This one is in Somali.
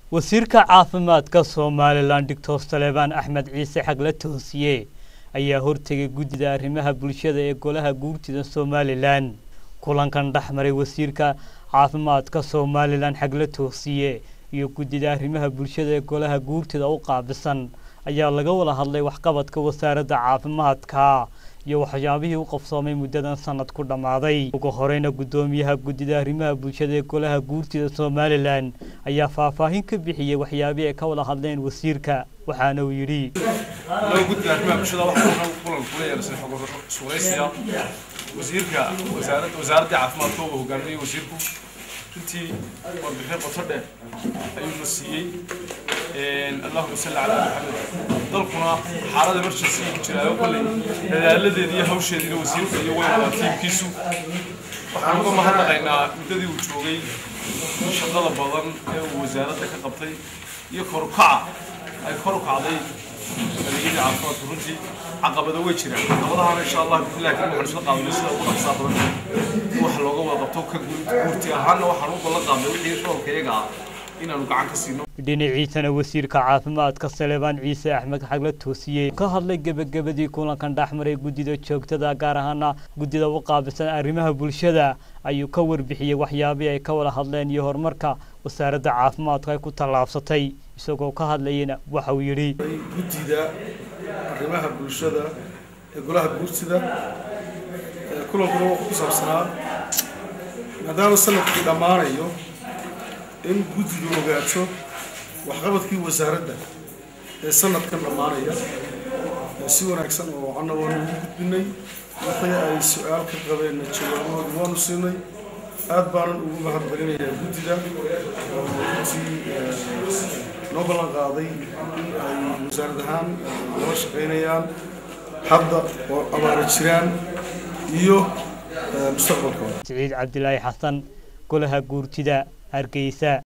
wasiirka caafimaadka somalilan doctor saleebaan axmed ciise xagle toosiye ayaa hortegay guddida arrimaha bulshada ee golaha guurtida somalilan kulankan dhexmaray wasiirka caafimaadka somalilan xagle toosiye iyo guddida arrimaha bulshada ee golaha guurtida u qaabisan ayaa laga wada hadlay waxqabadka wasaaradda caafimaadka iyo waxyaabihii u qabsoomay muddadan sanad ku dhammaaday ugu horeyna guddoomiyaha guddida arrimaha bulshada ee golaha guurtida somalilan ayaa faahfaahin ka bixiyey waxyaabihii ay ka wada hadleen wasiirka waxaana uu yidhi guddiga arrimaha bulshada waxaa kulan kula yeelasay suulaysiya wasiirka wasaaradda wasaaradda caafimaadka uu hogaaminayay wasiirku runtii warbixin qoto dheer ayuu na siiyey allahuma salli calaa maxamed dalkuna xaalada emergency ku jiraayo kolley dadaaladeeda iyo hawsheediina wasiirka iyo weyn tiimkiisu waxaan uga mahadnaqaynaa muddadii uu joogay shaqada badan ee uu wasaaradda ka qabtay iyo korukaca ay kor u kacday adeegyada caafimaadku runtii caqabado way jiraan caqabadahana insha allah bilahi kan waxaan isla qaadanay sida ugu dhaqsaa badan in wax looga wada qabto ka guurti ahaanna waxaan u ballan qaadnay wixii roolka iyaga ah inaanu gacan ka siino dhinaciisana wasiirka caafimaadka saleebaan ciise axmed xagle toosiye ka hadlay gebagabadii kulankan dhexmaray guddida joogtada gaar ahaana guddida u qaabilsan arrimaha bulshada ayuu ka warbixiyey waxyaabihii ay ka wada hadleen iyo horumarka wasaaradda caafimaadku ay ku tallaabsatay isagoo ka hadlayana waxa uu yidhi guddida arrimaha bulshada ee golaha guurtida kulankuna wuxuu ku saabsanaa maadaama sanadkii dhammaanayo in guddidu ogaato waxqabadkii wasaaradda ee sanadkan dhammaanaya si wanaagsan oo wacanna waanu ugu gudbinay wixii ay su-aal ka qabeenna jawaabahooda waanu siinay aad baanan ugu mahadcelinayaa guddida oo runtii noo ballan qaaday in ay wasaarad ahaan nala shaqaynayaan hadda oo abaara jiraan iyo mustaqbalkooda siciid cabdilaahi xasan golaha guurtida hargeysa